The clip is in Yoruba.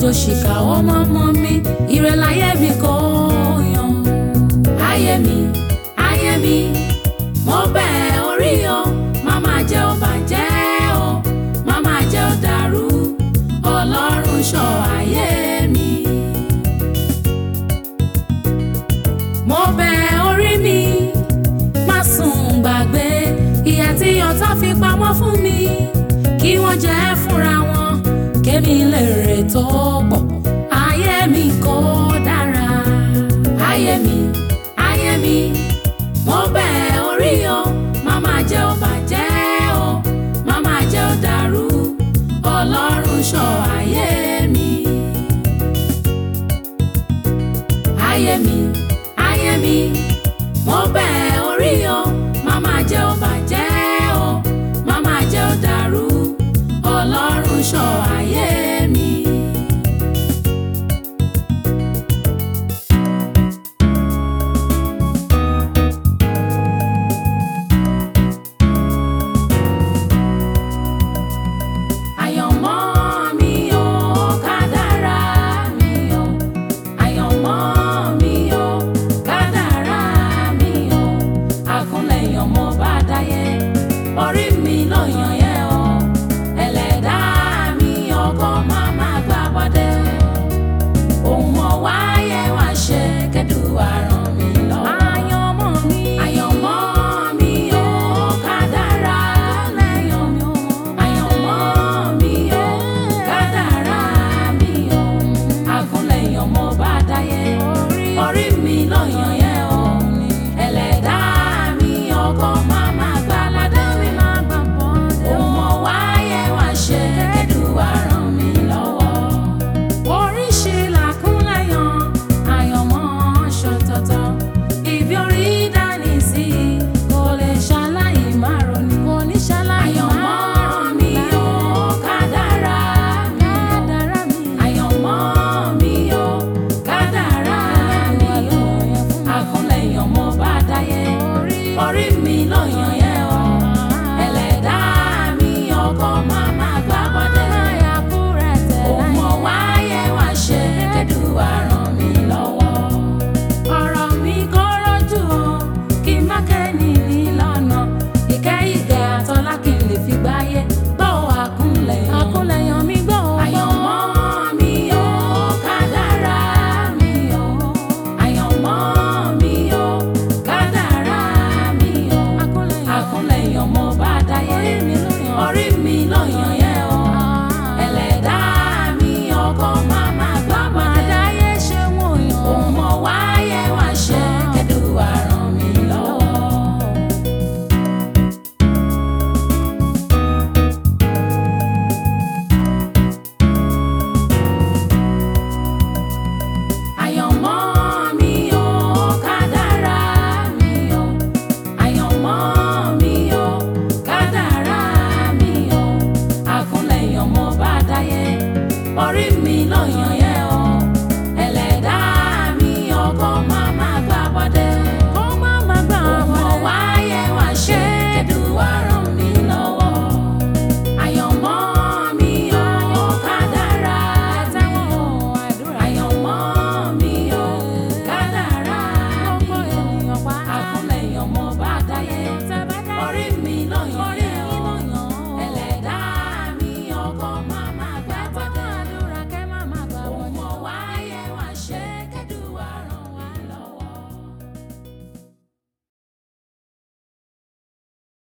òṣìkà ọmọ ọmọ mi ire láyé mi kò yan. ayé mi ayé mi mo bẹ̀ orí o má má jẹ́ ó bàjẹ́ o má má jẹ́ ó dàrú ọlọ́run ṣọ́ ayé mi. mo bẹ̀ orí mi má sùn gbàgbé ìyà tí ọ̀tá fi pamọ́ fún mi kí wọ́n jẹ́ fúnra wọn kémi lè rè tó pọ̀ ayé mi kò dára ayé mi